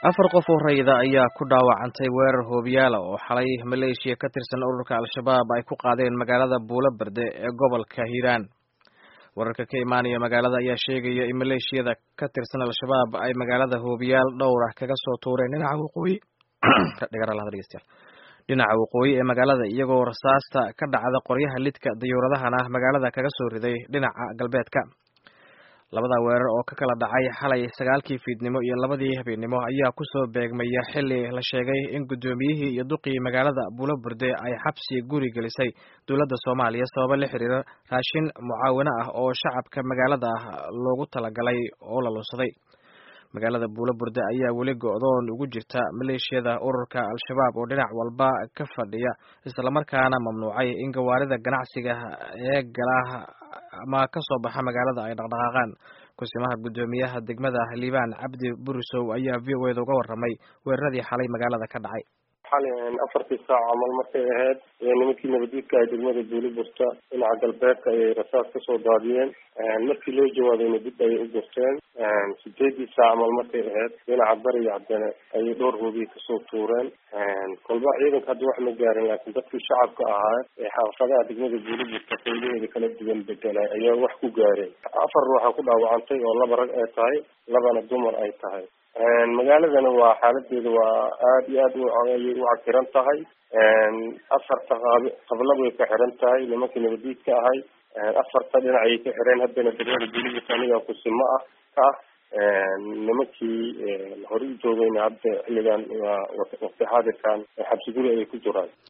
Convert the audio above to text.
afar qof oo rayida ayaa ku dhaawacantay weerar hoobiyaala oo xalay maleeshiya ka tirsan ururka al-shabaab ay ku qaadeen magaalada buulo berde ee gobolka hiiraan wararka ka imaanaya magaalada ayaa sheegaya in maleeshiyada ka tirsan al-shabaab ay magaalada hoobiyaal dhowr ah kaga soo tuureen dhinaca waqooyi dhinaca waqooyi ee magaalada iyagoo rasaasta ka dhacda qoryaha lidka dayuuradahana magaalada kaga soo riday dhinaca galbeedka labada weerar oo ka kala dhacay xalay sagaalkii fiidnimo iyo labadii habeennimo ayaa kusoo beegmaya xili la sheegay in guddoomiyihii iyo duqii magaalada buulo burde ay xabsi guri gelisay dowladda soomaaliya sababo la xiriira raashin mucaawino ah oo shacabka magaalada ah loogu talagalay oo la lunsaday magaalada buulo burde ayaa weli go-doon ugu jirta maleeshiyada ururka al-shabaab oo dhinac walba ka fadhiya islamarkaana mamnuucay in gawaarida ganacsiga ee gala ama ka soo baxa magaalada ay dhaqdhaqaaqaan kusimaha guddoomiyaha degmada liibaan cabdi burisow ayaa v o eda uga warramay weeraradii xalay magaalada ka dhacay xalay afartii saac camal markay ahayd ee nimankii nabadiidka ah degmada buuli burta dhinaca galbeedka ayay rasaas kasoo daadiyeen markii loo jawaabayna dib ayay u gurteen sideedii saac camal markay ahayd dhinaca bariga haddana ayay dhowr hoobiye kasoo tuureen kolba ciidanka hadda wax ma gaarin laakiin dadkii shacabka ahaa ee xaafadaha degmada buuli burta qaylaheeda kala duwan bedelay ayaa wax ku gaareen afar ruuxa ku dhaawacantay oo laba rag ay tahay labana dumar ay tahay magaaladana waa xaaladeeda waa aada iyo aad ayay u cakiran tahay afarta qab qablad way ka xiran tahay nimankii nabadiidka ahay afarta dhinac ayay ka xireen haddana degmada buliburta anigaa kusimo ah ka ah nimankii hore u joogayna hadda xilligan waa waqti xaadirkan xabsi guri ayay ku jiraan